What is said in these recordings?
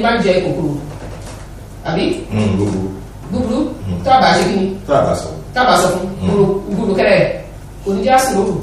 máa ń jẹ kòkòrò àbí Mm, gbogbo búburú tá a bá ṣe kí ni tá a bá sọ. tá a bá sọ fún gbòòrò gbòòrò kẹrẹ kò ní já sí lóru.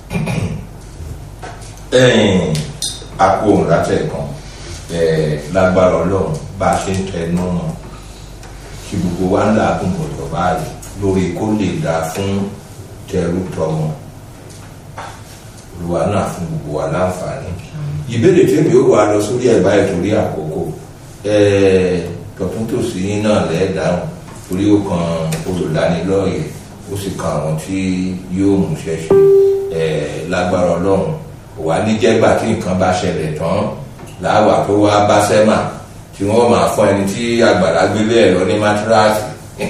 ẹ̀yìn àpò òun látẹ̀ kan ẹ̀, lágbára ọlọ́run bá a ṣe ń tẹnu mọ́ kí gbogbo wa ń làágùn bọ̀dọ̀ báyìí lórí kó lè dáa fún tẹrú tọmọ olùwà náà fún gbogbo wa láǹfààní ìbéèrè tí mi ò wà lọ sórí ẹ̀ báyìí torí àkókò ẹ̀, tọ̀tún tòsí yín náà lẹ́ẹ̀dáhùn torí ó kan olùdánilọ́ọ̀yẹ̀ ó sì kan àwọn tí yóò mú ṣẹ́ṣe ẹ̀, lágbára ọlọ́run wà ní jẹ́gbà tí nǹkan bá ṣẹlẹ̀ tán láwà tó wá bá sẹ́mà tí wọ́n máa fún ẹni tí àgbàrá gbé bẹ́ẹ̀ lọ ní mátíráàsì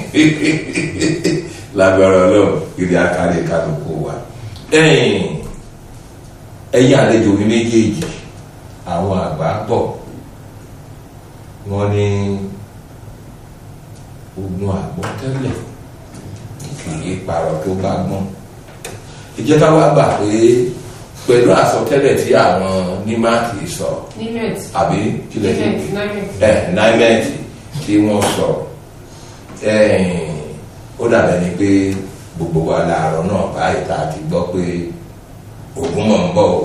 lágbára ọlọ́run ìrì akárí kálukú wa ẹ̀yìn ẹ̀yìn àlejò mi méjèèjì àwọn àgbà bọ̀ wọ́n ní ogun àgbọ̀ tẹ́lẹ̀ kì í parọ́ tó bá gbọ́n ìjọba wa gbà pé pẹ̀lú àsọtẹ́lẹ̀ tí àwọn nímáàkì sọ nimet àbí kílẹ̀ tí nimet nimet ẹ náímẹ́ǹtì tí wọ́n sọ ẹ̀ẹ́n, ó dàbẹ̀ ni pé gbogbo wa làárọ̀ náà báyìí tá a ti gbọ́ pé ogun mọ̀ ń bọ̀ o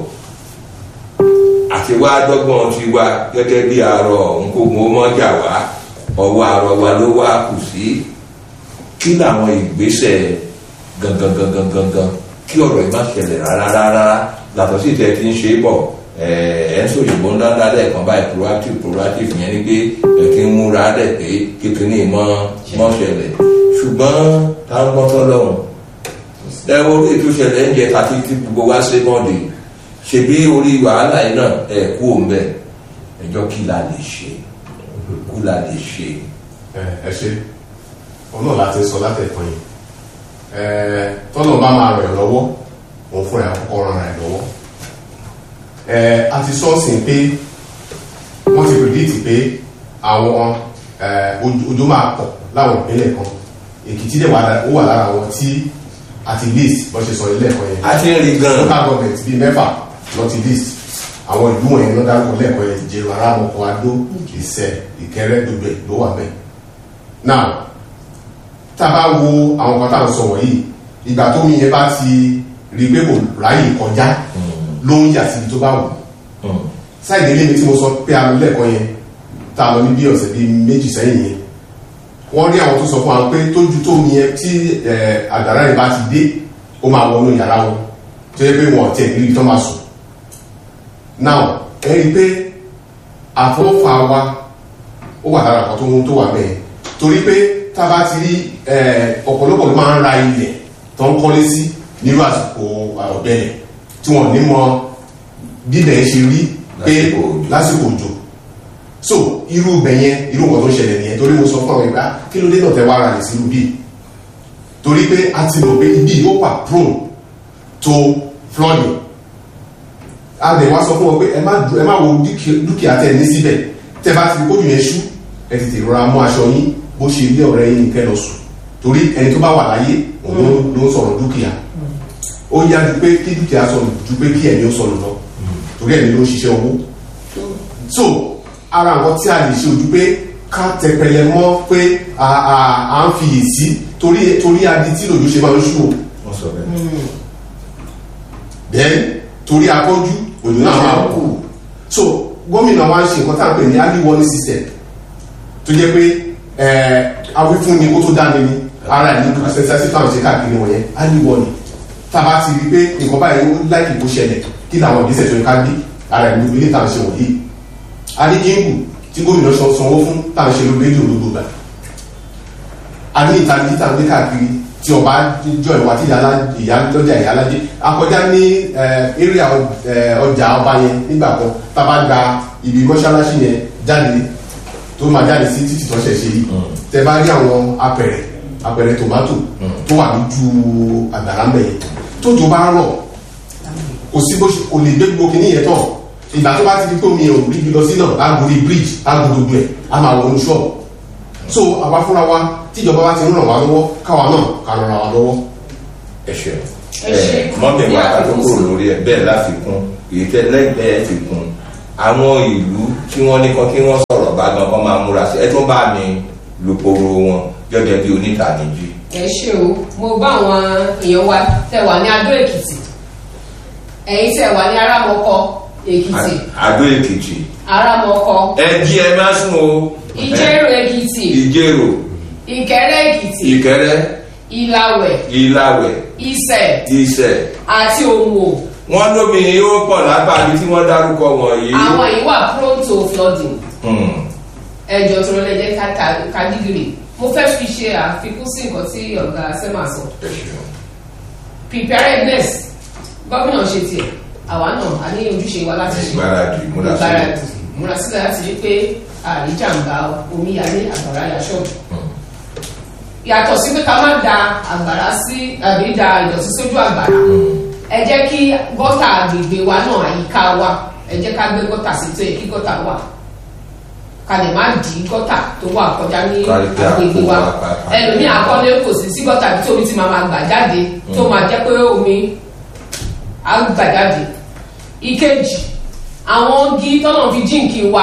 àti wá dọ́gbọ́n ti wá gẹ́gẹ́ bí arọ nkógun ó mọ́jà wá ọwọ́ arọ wa ló wá kù sí kí làwọn ìgbésẹ̀ gangan gangan gangan kí ọ̀rọ̀ yìí má ṣẹlẹ̀ rárá rárá yàtọ̀ sí ìtẹ́ tí ń ṣe é bọ̀ ẹ̀ ń sòyìnbó ńlá ńlá lẹ́ẹ̀kan báyìí proactive proactive yẹn ni pé ẹ̀ kí ń múra dẹ̀ pé kékeré mọ́ mọ́ ṣẹlẹ̀ ṣùgbọ́n táwọn gbọ́tọ́ lọ́hùn ẹ wo orí ètò ìṣẹ̀lẹ̀ ń jẹ tàbí tí gbogbo wa ṣe mọ́ọ̀dì ṣebí orí wàhálà yìí náà ẹ̀ kú òun bẹ́ẹ̀ ẹjọ́ kí la lè ṣe kú la lè ṣe. ẹ ẹ ṣe òun náà láti sọ látẹ̀kọ́ yìí ẹ tọ́nà bá máa rẹ̀ lọ́wọ́ òun fún ẹ̀ àkọ́kọ́ ran ẹ̀ lọ́wọ́ ẹ a ti sọ́ọ̀sì pé wọ́n ti predict pé àwọn ẹ ojú máa pọ̀ láwọn ìpínlẹ̀ kan èkìtì dẹ̀ wà lá- ó wà lára àwọn tí at least bọ́ ṣe sọ ilé ẹ̀kọ́ yẹn a ti ń rí gan-an local government bíi mẹ́fà north east àwọn ìlú wọ̀nyẹn ló dárúkọ lẹ́ẹ̀kọ́ yẹn jẹ̀rọ arámọ̀kọ adó ìṣẹ̀ ìkẹrẹ́ gbogbo ẹ̀ ló wà bẹ́ẹ̀. now tá a bá wo àwọn kan tá à ń sọ wọ̀nyí ìgbà tó mi yẹn bá ti rí i pé kò ráyè kọjá ló ń yà síbi tó bá wù Mm. sáìdì ilé mi tí mo sọ pé a lọ lẹ́ẹ̀kọ́ yẹn tá a lọ ní bí ọ̀sẹ̀ bíi méjì sẹ́yìn yẹn wọ́n rí àwọn tó sọ fún wa pé tójú tó mi yẹn tí ẹ̀, àgbàrá yẹn bá ti dé ó máa wọnú yàrá wọn tó yẹ pé wọn ò tiẹ̀ níbi tó máa sùn now ẹ rí i pé àfọwọ́fà wa ó wà lára kan tó ń tó wà bẹ́ẹ̀ torí pé tá a bá ti rí ẹ̀, ọ̀pọ̀lọpọ̀ ló máa ń ra ilẹ̀ tó ń kọ́lé sí nírú àsìkò ọ̀gbẹ́lẹ̀ tí wọ́n ní mọ bíbẹ̀ ṣe rí pé Lásìkò òjò. lásìkò òjò so irú ibẹ̀ yẹn irú nǹkan tó ń ṣẹlẹ̀ nìyẹn torí mo sọ fún àwọn ìgbà kí ló dé náà tẹ wá ara rẹ̀ sí irú bíi torí pé a ti mọ̀ pé ibi yóò wà prone to flooding a lè wá sọ fún wọn pé ẹ má du- ẹ má wo dúkì- dúkìá tẹ ní síbẹ̀ tẹ bá ti kójú yẹn ṣú ẹ tètè rọra mú aṣọ yín bó ṣe ilé ọ̀rẹ́ yín kẹ́ lọ sùn torí ẹni tó bá wà láyé òun ló- ló ń sọ̀rọ̀ dúkìá ó yá ju pé kí dúkìá sọnù ju pé kí ẹ̀mí ó sọnù lọ torí ẹ̀mí ló ń ṣiṣẹ́ owó so ara nǹkan tí a lè ṣe ojú pé ká tẹpẹlẹ mọ́ pé à à- à ń fi yè sí torí torí adi tí lòdù ṣe máa ń ṣú o wọ́n sọ bẹ́ẹ̀. bẹ́ẹ̀ torí akọ́jú òjò náà máa kú so gómìnà wa ń ṣe nǹkan tá à ń pè ní early warning system tó jẹ́ pé ẹ̀ awífúnni kó tó dáni ni ara ẹ̀ ní kó sẹ́sẹ́ táwọn ṣe káàkiri wọ̀nyẹn early warning tá a bá ti rí i pé nǹkan báyìí ó láìkì kó ṣẹlẹ̀ kí làwọn ìgbésẹ̀ tó yẹ ká gbé ara ẹ̀ ní ilé táwọn ṣe wọ̀nyí adéjìngù tí gómìnà sọ sanwó fún táwọn ṣe lórí rédíò lógbò gbà a ní ìtàgé tí táwọn gbé káàkiri tí ọba jọ ìwà tí ìyá ìyá lọ́jà ìyá alájẹ akọjá ní area ọjà ọba yẹn nígbà kan tá a bá gba ibi mọ́ṣáláṣí yẹn jáde tó máa jáde sí títì tó ṣẹ̀ṣẹ̀ yìí tẹ bá rí àwọn apẹ̀rẹ̀ apẹ̀rẹ̀ tòmátò tó wà lójú àgbàrá ń bẹ̀ yẹn tójò bá rọ̀ kò sí bó ṣe kò lè gbé gbogbo kìíní yẹn tán ìgbà tó bá ti di pé omi ò rí ibi lọ sí náà á gorí bridge á gbogbo ẹ̀ á máa wọnú ṣọ́ọ̀bù so àwa fúnra wa tíjọba bá ti ń ràn wá lọ́wọ́ káwa náà ká ràn wá lọ́wọ́. ẹ ṣe Ẹ ṣé. ẹ mọ́mí wa Ní ká tó àfikún kúrò sí. lórí ẹ bẹ́ẹ̀ láfikún èyí tẹ lẹ́gbẹ̀ẹ́ fi kún àwọn ìlú tí wọ́n ní kan kí wọ́n sọ̀rọ̀ Yorùbá gan kọ́ máa múra sí ẹ tún bá mi lùpòrò wọn gẹ́gẹ́ bí onítàníjì. ẹ ṣe o mo bá àwọn èèyàn wa tẹ wà ní Adó Èkìtì ẹ̀yin tẹ wà ní Arámọkọ Èkìtì Adó Èkìtì Arámọkọ ẹ jí ẹ má sùn o. Ìjẹ̀rò Èkìtì Ìjẹ̀rò Ìkẹrẹ Èkìtì Ìkẹrẹ Ìlàwẹ̀ Ìlàwẹ̀ Ìṣẹ̀ Ìṣẹ̀ àti Òmò wọ́n lómi ó pọ̀ lágbàdì tí wọ́n dárúkọ wọ̀nyí. àwọn yìí wà prone to flooding Hmm. ẹjọ tó lọ jẹ kádìgìrì mo fẹ́ fi ṣe àfikún sí nǹkan tí ọ̀gá sẹ́mà sọ ẹ ṣeun. preparedness gómìnà ṣe tiẹ̀ àwa náà a ní ojúṣe wa láti ṣe ìgbáradì múra sílẹ̀. ìgbáradì múra sílẹ̀ láti rí pé àríjàmbá omíyalé àgbàrá ya ṣọ́ọ̀bù yàtọ̀ sí pé ká má da àgbàrá sí àbí da ìdọ̀tí sójú àgbàrá ẹ jẹ́ kí gọ́tà agbègbè wa náà àyíká wa ẹ jẹ́ ká gbé gọ́tà sí tó yẹ kí gọ́tà wà ká lè má dì í gọ́tà tó wà kọjá ní Kárí pé agbègbè àpò wa wa pa- pa- ẹlòmíì akọ́lé kò sí sí gọ́tà tí omi ti máa ma gbà jáde tó máa jẹ́ pé omi á gbà jáde ìkejì àwọn igi tọ́nà fi jíǹkì wa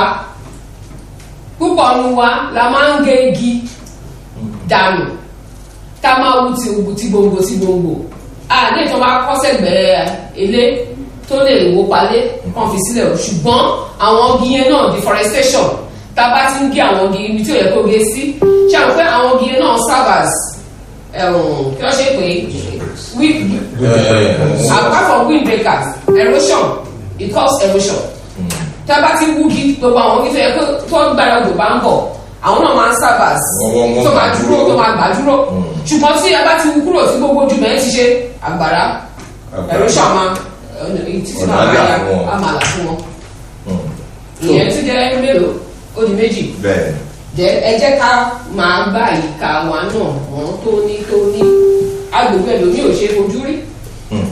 púpọ̀ nu wa la máa ń gé igi dànù tá a máa wú ti ti gbòǹgbò ti gbòǹgbò a ní ìtàn bá kọ́ sẹ́gbẹ̀ẹ́ ilé tó lè wó palé kàn fi sílẹ̀ o ṣùgbọ́n àwọn igi yẹn náà deforestation tá a bá ti ń gé àwọn igi ibi tí ò yẹ kó gé sí ṣe àwọn pé àwọn igi yẹn náà serve as ẹ̀wọ̀n kí wọ́n ṣe pé wi- apart from windbreakers erosion it cause erosion tá a bá ti wúgi gbogbo àwọn igi tó yẹ kó tó gbára odò bá ń bọ̀ àwọn náà máa ń serve as Wọ́n- wọ́n- wọ́n tó máa gbà dúró dúró. tó máa gbà dúró ṣùgbọ́n tí a bá ti wú kúrò tí gbogbo ojú mẹ́rin ti ṣe àgbàrá Àgbàrá. erosion máa títí Ọ̀nà máa àlà máa ya fún wọn. á máa là fún wọn Hmm. ìyẹn tún jẹ́ mélòó ó di méjì bẹ́ẹ̀ jẹ ẹ jẹ́ ká máa bá ìka wa náà mọ́ tóní tóní agbègbè ẹlòmíì ò ṣe é fojú rí Hmm.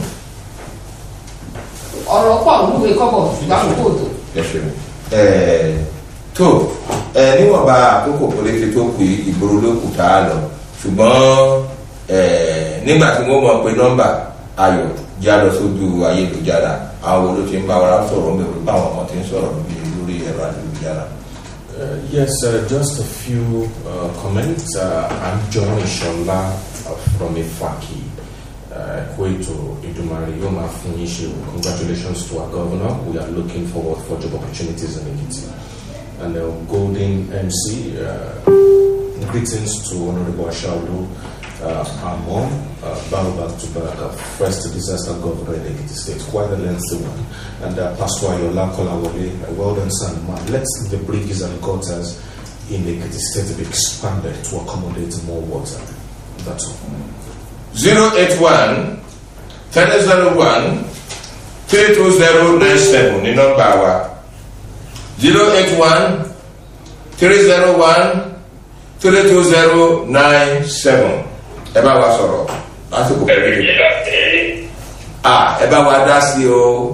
ọ̀rọ̀ pọ̀ lúwe kọ́bọ̀ ṣùgbọ́n àkókò tó ẹ ṣeun. Ẹ, tó ẹ níwọ̀nba àkókò péréte tó kù yìí, ìgboro ló kù tá a lọ ṣùgbọ́n ẹ nígbà tí wọ́n mọ̀ pé nọ́mbà ayọ̀ já lọ sójú ayélujára àwọn wo ló ti ń bá wa sọ̀rọ̀ ń bẹ̀rù báwọn ọmọ ti ń sọ̀rọ̀ lórí lórí ẹ̀rọ ayélujára. Uh, yes, uh, just a few uh, comments. Uh, I'm John Ishola uh, from Ifaki, uh, Kweto, Idumari, Yoma Funishu. Congratulations to our governor. We are looking forward for job opportunities in Ekiti. And uh, Golden MC, uh, greetings to Honorable Ashaulu, uh, our mom, uh, bow back to back, uh, first disaster governor in Ekiti State, quite a lengthy one. And uh, Pastor Ayola Kolawole, a well done son, man. Let the bridges and gutters in Ekiti State be expanded to accommodate more water. That's all. zero eight one three zero one three two zero nine seven ní nọ́mbà wa zero eight one three zero one three two zero nine seven ẹ bá wa sọ̀rọ̀ lásìkò pẹ̀lú ah ẹ bá wa dá sí o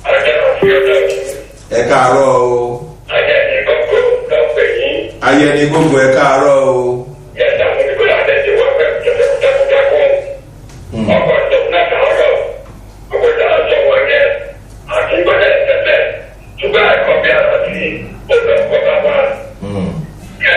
ẹ káàárọ̀ o ayẹni gbogbo ẹ káàárọ̀ o Hmm.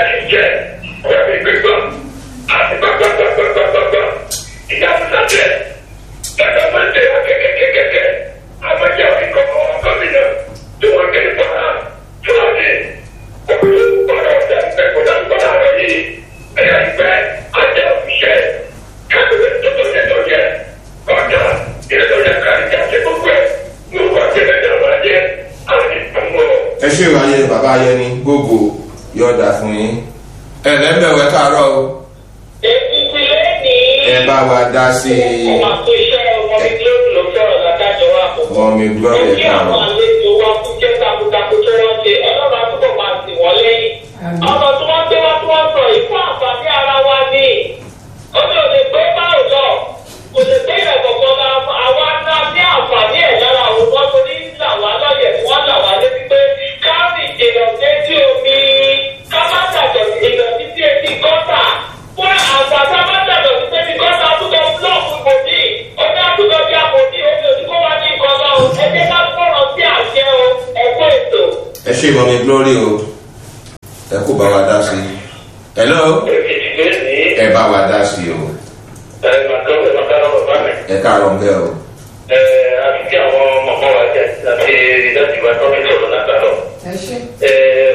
ẹ ṣe ìwáyé bàbá ayẹni gbogbo yọ̀ọ̀dà fún yín ẹ lẹ́mbẹ̀wẹ̀ káàárọ̀ o Èkìtì lẹ́nìí. ẹ bá wa dá sí i Ọmọ àpò iṣẹ́ ọmọ mi lórí ló sọ̀rọ̀ ládájọ́ wa kò. wọn mi gbọ́ ẹ Èmi àwọn káàárọ̀. àlejò wa kú jẹ́ takuntakun tó wọ́n ṣe ọlọ́run àtúbọ̀ máa sì wọ́n lẹ́yìn. Ọmọ tí wọ́n gbé wá tí wọ́n sọ yìí fún àǹfààní ara wa ni. Ó ní òde gbé báwo lọ. Kò lè gbé ìrẹ̀kọ̀ kan la àwa náà ní àǹfààní ẹ̀ lára àwọn ọmọ tó ní là wá lọ́yẹ̀ tí wọ́n là wá létí pé káàmì ìjìnà sétí omi ká má dàgbọ̀ ìdọ̀tí sí etí gọ́tà fún àgbàdo má dàgbọ̀ sí etí gọ́tà àtúntò búlọ̀kù ìbòdì omi àtúntò bí àbòdì omi òdìkó wá ní nǹkan lọ ẹ jẹ́ ká fọ̀rọ̀ sí àṣẹ o ẹ̀kọ́ ètò. ẹ ṣe ìmọ̀ mi glory o ẹ kó bá wa dá sí i hello èkìtì lé ní ẹ bá wa dá sí i o ẹ màkàrọ̀ màkàrọ̀ bàbá mi. ẹ káàárọ̀ ń bẹ́ o ẹ àti kí àwọn mọ̀mọ́ wa jẹ àti ìdájú wa tọ́jú sọ̀rọ̀ látàrọ̀. ẹ ṣe ẹ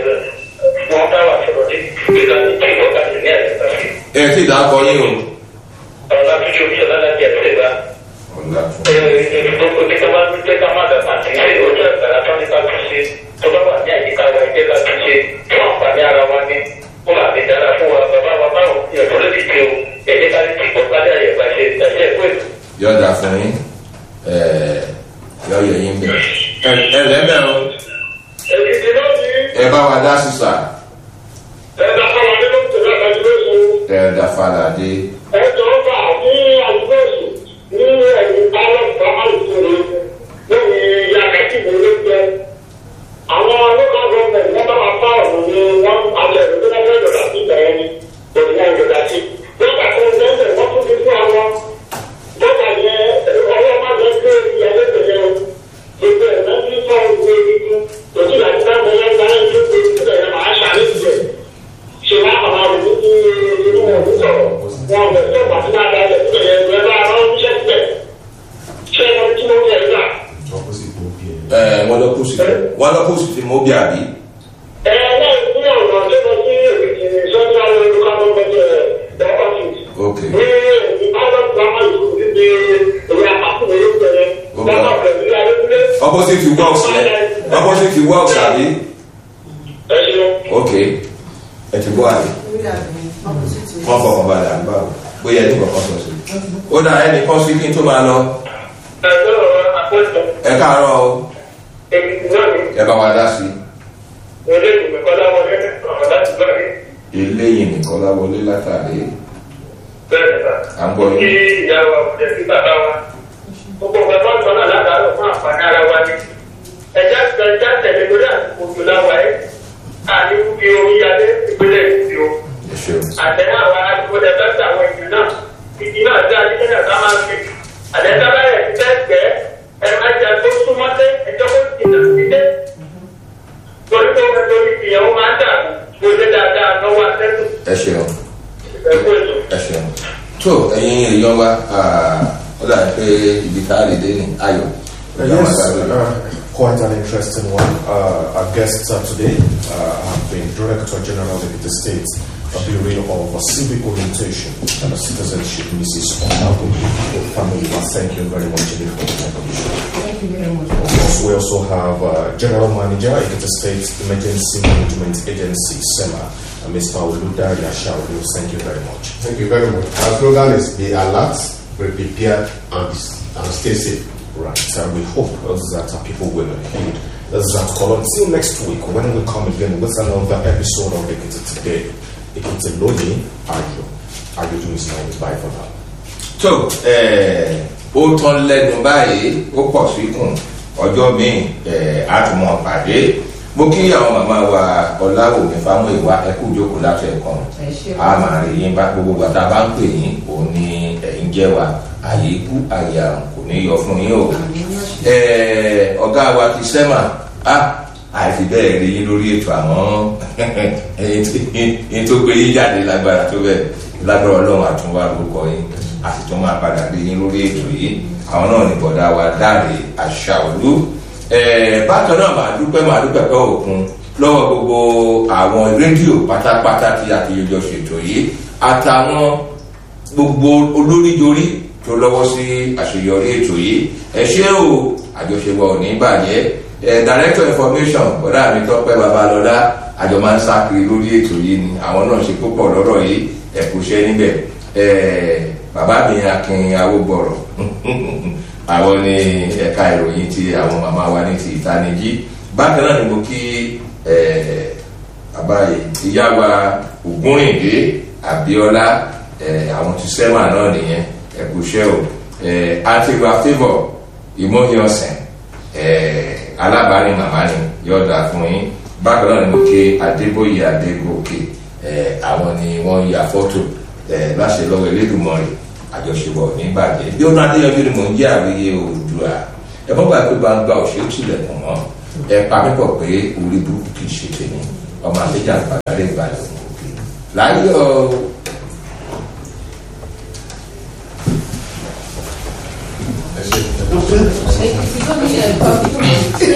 wọ́n bá wa sọ̀rọ̀ ní ìgbéga ní kí wọ́n kà sí ní àyẹ̀ká sí. ẹ tí ì dákọ yín o ọ̀rọ̀ láti ṣe omi ṣọlá láti ẹ̀sẹ̀ ìgbà. ọ̀la ẹ gbogbo ní ká máa ń jẹ́ ká má dàgbà sí ṣe ojú ẹ̀gbára tó ní ká tún ṣe tó bá wà ní àyíká wa ẹ̀jẹ̀ ká tún ṣe fún àǹfààní ara wa ní kó bá lè dára fún wa bàbá wa báwo ìyẹ̀fọ́ ló ti di o ẹ̀jẹ̀ ká ti kọ́ ká dé àyẹ̀ká ṣe ẹ̀jẹ̀ ẹ̀kọ́ ètò. yọ̀ọ̀dà fún yín ẹ yọ̀ọ̀yẹ̀ yín bẹ̀ ẹ ẹ lẹ́bẹ̀ o èkìtì náà ní ẹ bá wa dá sí sà ẹ̀dá kọ́ra nínú ìtẹ̀lẹ́ àtàjúwèsù ẹ dá falàdé ẹ̀jọ̀ ọba ní àjúwèsù ní ẹ̀yìn bálọ̀ bàmálù tóri lórí yàgàtì ìwé jẹ. àwọn local government wọ́n bá wa fá ọ̀nà ní wọ́n alẹ́ ìlú tó fẹ́ yọ̀dà sí ìgbà yẹn ni òní wọn yọ̀dà sí. lọ́kà tó ń bẹ́ẹ̀ wọ́n tún fi fún àwọn lọ́kà yẹn ọwọ́ má jẹ́ pé ìyàwó tẹ̀lé o gbogbo ẹ̀ náà ní sọ ìwé ikú òtún láti bá wọn yẹn gbá ẹ̀ tó kó ìtúbẹ̀ yẹn máa ṣàlẹ́ ìjẹ́ ṣe wá àwọn àrùn ní inú ọdún sọ̀rọ̀ wọn bẹ̀ tó pàtó náà dá ẹ̀ tó yẹ ẹ̀ bá ara ọdún ṣẹ́ síbẹ̀ ṣé ẹ̀ tí mo yẹ gbà. opposite tó bí ẹ. ẹ wọ́n lọ kó sí wọ́n lọ kó sí fi mọ́ bí àbí ẹ náà ní ọ̀nà tó lọ sí èkìtì central local government ẹ̀ office ok ní ìbálòpọ̀ grammar school níbi ìwé àpapọ̀ ìwé ìpẹ̀lẹ̀ dábàá pẹ̀lú adékúnlé. opposite works yẹn opposite works àbí ẹ ṣeun. ok ẹ ti bọ́ àbí wọ́n fọkàn balẹ̀ àbí báwo bóyá ẹni kọ̀ọ̀kan sọ sí ó dà ẹnì kan sí kí n tó máa lọ ẹ lọ́rọ̀ àpòjọ ẹ káàárọ̀ o èkìtì náà ní ẹ bá wa dá sí ilé ìgbìmọ̀ kọ́lá wọlé ọ̀rọ̀ láti gbọ́ rí eléyìí nìkan láwọlé látàrí bẹ́ẹ̀ nípa. à ń gbọ́ kí yín ìyá wa kò jẹ́ sí bàbá wa gbogbo ọ̀gá tó ń sọ náà látàárọ̀ fún àǹfààní ara wa ni ẹja ẹja tẹ̀lé lórí àsìkò òjò láwa ẹ̀ àní fi omi adé ìpínlẹ̀ èkìtì o ẹ ṣeun àtẹ̀lé àwọn àdúgbò dẹ́gbẹ́sì àwọn èèyàn náà ìdí náà dé adíkẹ́lẹ̀ ká máa fi àtẹ̀lé báyẹ̀ ti fẹ́ gbẹ́ ẹ má jẹ tó súnmọ́ dé ẹjọ́ kó jìnnà sí dé torí tó ń torí ìyẹn ó máa ń dà gbòdé dáadáa lọ́wọ́ àtẹ́tù ẹ ṣeun ẹ̀kú ètò. ẹ ṣeun tó ẹ̀yin èèyàn wa ah, ó dà pé ibi tá a lè dé ní ayọ̀ Uh, yes, uh, quite an interesting one. Uh, our guest uh, today uh, have been Director General of the State of the Bureau of Civic Orientation and Citizenship, Mrs. Onago Family. Thank you very much indeed for the contribution. thank you very much. Of course, we also have uh, General Manager of the State Emergency Management Agency, SEMA, uh, Mr. Oludari Ashaudu. Thank you very much. Thank you very much. Our slogan is be alert, be prepared, and, be, and stay safe. Right, and we hope uh, that uh, people will heed that call. Until next week, when we come again with another episode of Ekiti Today, Ekiti Loni, Ayo. Ayo do is now bye for now. tó ẹ ó tán lẹ́nu báyìí ó pọ̀ síkùn ọjọ́ míì ẹ á tún mọ̀ pàdé mo kí àwọn màmá wa ọláwòmí fámúìwá ẹkú ìjókòó láti ẹ̀kan ẹ ṣe a máa rí yín bá gbogbo gbàtà bá ń pè yín òun ni ẹ̀yin jẹ́ wa àyè ikú àyè àrùn kò ní yọ fún yín o ẹ ọ̀gá wa ti sẹ́mà á àìfi bẹ́ẹ̀ rí yín lórí ètò àmọ́ ẹyin tó gbé yín jáde lágbára tó bẹ́ẹ̀ lágbára ọlọ́run àtúnwá lórúkọ yín àti tó máa padà rí yín lórí ètò yìí àwọn náà ní bọ̀dá wa dáre àṣàolú bákan náà màá dúpẹ́ màá dúpẹ́ pẹ́ òkun lọ́wọ́ gbogbo àwọn rédíò pátápátá tí a ti yọjọ ṣètò yìí àtàwọn gbogbo olóríjorí tó lọ́wọ́ sí àṣeyọrí ètò yìí ẹ ṣé o àjọṣepọ̀ ò ní bàjẹ́ ẹ director information bọ́dà mi tọ́pẹ́ babalọ́lá àjọ máa ń sákiri lórí ètò yìí ni àwọn náà ṣe púpọ̀ lọ́rọ̀ yìí ẹ kò ṣe níbẹ̀ ẹ bàbá mi akin awógbọ̀rọ̀ àwọn ní ẹ̀ka ìròyìn ti àwọn màmá wa ní ti ìtanijí bákan náà ni mo kí ẹ bàbá ìyá wa ògúnrìndé abiola ẹ àwọn ti sẹ́wà náà nìyẹn ẹ kò ṣe o ẹ àtìgbà favour ìmọ̀hìọ̀sẹ̀ ẹ alábàárìn màmá ni yóò dà fún yín bákan náà ni mo kí adébóyè adégòkè ẹ àwọn ni wọ́n ya fọ́tò ẹ láṣẹ lọ́wọ́ elédùnmọ́rì àjọṣepọ̀ nígbàjẹ́ bí ó náà adéyọjú ni mò ń jẹ́ àríyé òdùà ẹ mọ́ gbàgbé bá ń gba òṣèlú tilẹ̀kùn mọ́ ẹ pa mí pọ̀ pé orí burúkú kì í ṣe tèmi ọmọ àlejò àgbàdo adé ìbàdàn òkè láyọ̀ ẹ ṣe. Okay. Ṣé ìfọ́nmi ẹ̀ kọ́